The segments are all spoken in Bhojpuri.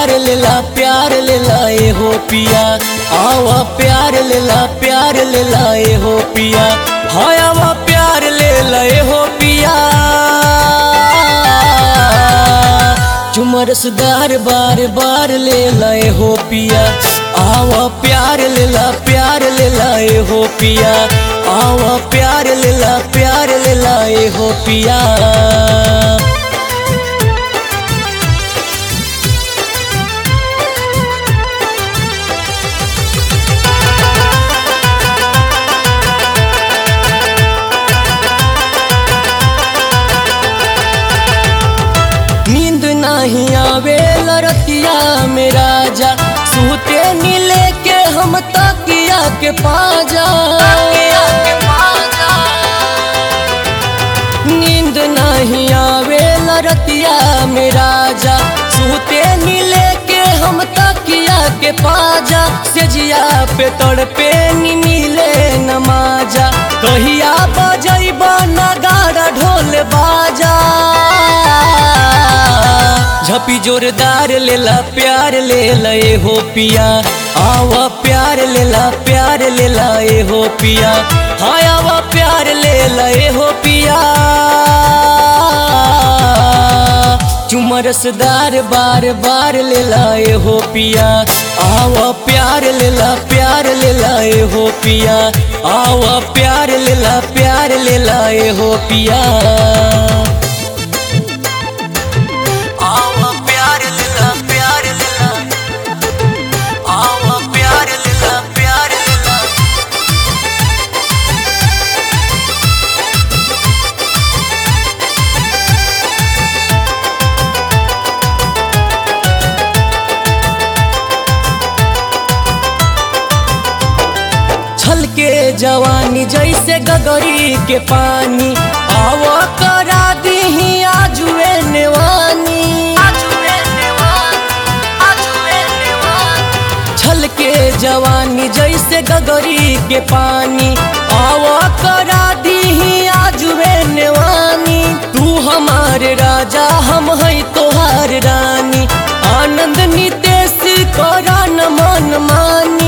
प्यार लेला प्यार लेला ए हो पिया आवा प्यार लेला प्यार लेला ए हो पिया हाय आवा प्यार लेला ए हो पिया चुमरसदार बार बार लेला ए हो पिया आवा प्यार लेला प्यार लेला ए हो पिया आवा प्यार लेला प्यार लेला ए हो पिया नींद नहीं आवे लरतिया में राजा सूते नीले के हम तकिया के पाजा नींद नहीं आवे लरतिया में राजा सूते नीले के हम तकिया के पाजा सेजिया पे तड़पे नी मिले नमाजा कहिया बजैबा नगाड़ा ढोल बाजा झपी जोरदार लेला प्यार लेला ए हो पिया आवा प्यार लेला प्यार लेला ए हो पिया हाय आवा प्यार लेला ए हो पिया चुमरसदार बार बार लेला ए हो पिया आवा प्यार लेला प्यार लेला ए हो पिया आवा प्यार लेला प्यार लेला ए हो पिया आवा प्यार लेला प्यार लेला आवा प्यार लेला प्यार लेला छलके जवानी जैसे गगरी के पानी आवा करा दीही आजुए नेवानी छलके जवानी जैसे गगरी के पानी आवा करा दीही आजुए नेवानी तू हमारे राजा हम है तोहार रानी आनंद नितेश करा न मन मानी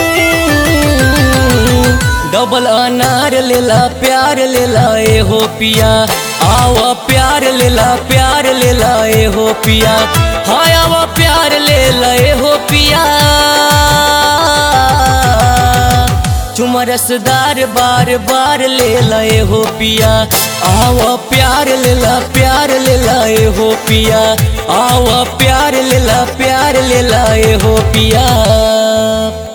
डबल अनार लेला प्यार लेला ए हो पिया आवा प्यार लेला प्यार लेला ए हो पिया हाय आवा प्यार लेला ए हो पिया चुमरसदार बार बार लेला ए हो पिया आवा प्यार लेला प्यार लेला ए हो पिया आवा प्यार लेला प्यार लेला ए हो पिया